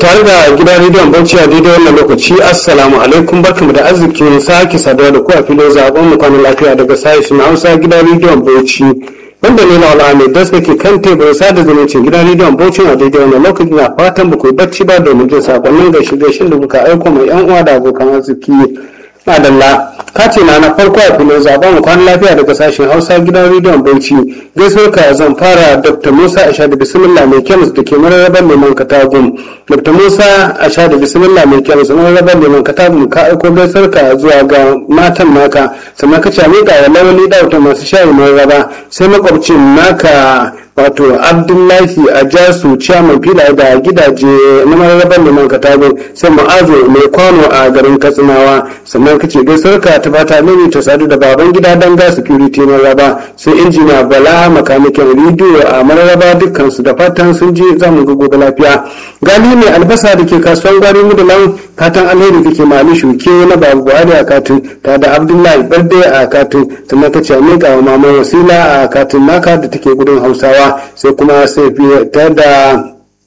tare da gidan rediyon bauchi a daidai wannan lokaci assalamu alaikum barkamu da arzikin sake saduwa da ku a filin zaben mu kwanan lafiya daga sashen hausa gidan rediyon bauchi wanda ne na wala mai das ke kan teburin sada zumuncin gidan rediyon bauchi a daidai wannan lokaci na fatan ba ku bacci ba domin jin sakonnin gaishe gaishen da kuka aiko mai yan uwa da abokan arziki madalla kati na na farko a filin zaben kwanan lafiya daga sashen hausa gidan rediyon bauchi gaisuwar ka zan fara dr musa asha da bismillah mai kemis da ke mararrabar neman katagum dr musa asha da bismillah mai kemis mararrabar neman katagum ka aiko gaisuwar ka zuwa ga matan naka sannan ka cami ga lawali dauta masu shayi mararraba sai makwabcin naka wato abdullahi a jasu ciyaman filaye da gidaje na mararrabar neman katagun sai ma'azu mai kwano a garin katsinawa sannan kace gaisuwar ka ta fata mini ta sadu da baban gida dan ga security mararraba sai injiniya bala makanikin rediyo a mararraba dukkan su da fatan sun je zamu ga gobe lafiya gali mai albasa da ke kasuwan gwari mudulan fatan alheri kake mali shuke na babu buhari a katin ta da abdullahi barde a katin sannan kace a miƙa wa maman wasila a katin naka da take gudun hausawa sai kuma sai ta da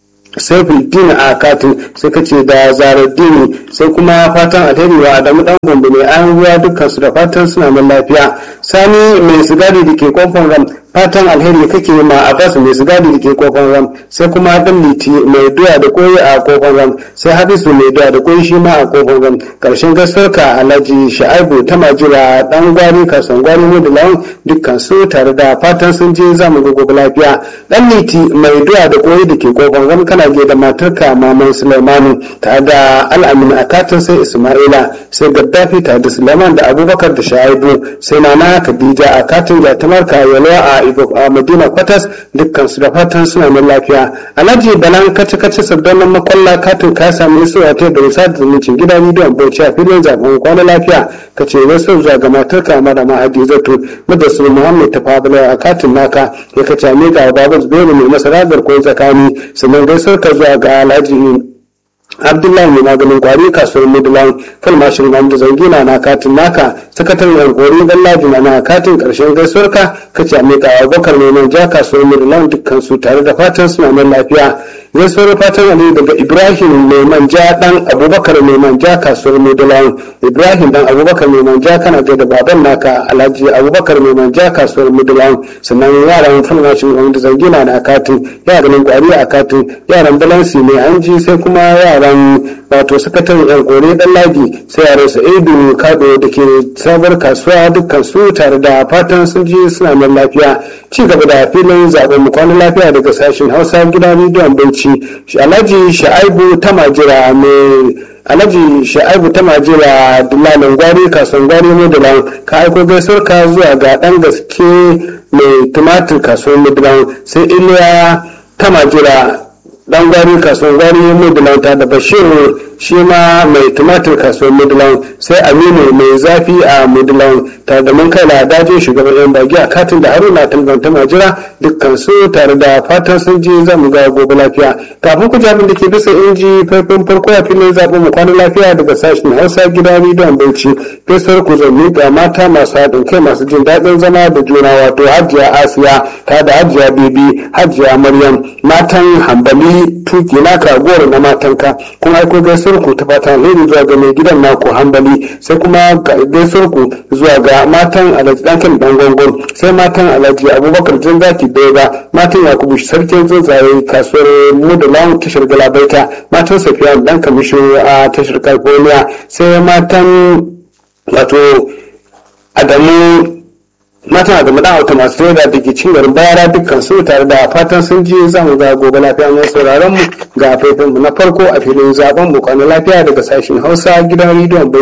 saifuddin a katin sai kace da zaraddini sai kuma fatan alheri wa adamu dan gombe mai an ruwa dukkan su da fatan suna nan lafiya sani mai sigari da ke kofar ram fatan alheri kake ma abbas mai sigari da ke kofar ram sai kuma dan liti mai doya da koyi a kofar ram sai hadisu mai doya da koyi shi ma a kofar ram karshen gaskar ka alhaji sha'aibu ta majira dan gwari kasan gwari mu da lawan dukkan su tare da fatan sun je zamu ga gobe lafiya dan liti mai doya da koyi da ke kofar ram kana ge da matarka maman sulaimanu tare da al'amin akatin sai isma'ila sai gaddafi tare da sulaiman da abubakar da sha'aibu sai nana khadija a katin gatamarka yalwa a madina kwatas dukkan su da fatan suna nan lafiya alhaji balan kace kace sardanan makwalla katin ka samu isuwa ta da wasa da zumuncin gida bidiyon bauchi a filin zaben kwana lafiya ka ce wasu zuwa ga matar ka mara ma hadizatu madasul muhammad ta fabula a katin naka ya kace a miƙa wa babu zubairu mai masara garkuwar tsakani sannan gaisar ka zuwa ga alhaji abdullahi mai maganin kwari kasuwar midland falmashin mamdu zangina na katin naka sakataren yankori dan lajina na katin karshen gaisuwar ka kace a miƙa abubakar mai ja kasuwar midland dukkan su tare da fatan suna nan lafiya gaisuwar fatan ali daga ibrahim mai manja dan abubakar mai manja kasuwar midland ibrahim dan abubakar mai manja kana da baban naka alhaji abubakar mai manja kasuwar midland sannan yaran falmashin mamdu zangina na katin yaran kwari a katin yaran balansi mai anji sai kuma yaran wato sakataren yan kore dan ladi sai yaran sa'idu kado da ke sabar kasuwa dukkan su tare da fatan sun ji suna nan lafiya ci gaba da filin zaben mu kwanan lafiya daga sashen hausa gidan rediyon bauchi alhaji sha'aibu ta majira mai alhaji sha'aibu ta majira dillalin gwari kasuwan gwari mudulan ka aiko gaisuwar ka zuwa ga dan gaske mai tumatir kasuwan mudulan sai iliya ta majira dan gwari kasuwan gwari mudulan ta da bashir shi ma mai tumatir kasuwar mudulan sai aminu mai zafi a mudulan tare da mun kai ladajin shugaban yan bagi a katin da haruna talganta majira dukkan su tare da fatan sun ji za mu ga gobe lafiya kafin ku jabin da ke bisa inji faifin farko a filin zaɓen mu kwana lafiya daga sashen hausa gida rediyon bauchi fesar ku zan miƙa mata masu haɗin kai masu jin daɗin zama da juna wato hajiya asiya ta da hajiya bebi hajiya maryam matan hambali tuki naka goro na matanka kuma aiko gaisuwar ku ta fata alheri zuwa ga mai gidan naku hambali sai kuma gaisuwar ku zuwa ga matan alhaji dankan dan gongon sai matan alhaji abubakar jan zaki bega matan yakubu sarkin tsuntsaye kasuwar mudulan tashar galabaita matan safiya dan kamishin a tashar california sai matan wato adamu matan da madan auta masu reda da ke cin garin bayara dukkan su tare da fatan sun ji za mu ga gobe lafiya mai sauraron mu ga faifin mu na farko a filin zaben mu lafiya daga sashen hausa gidan rediyon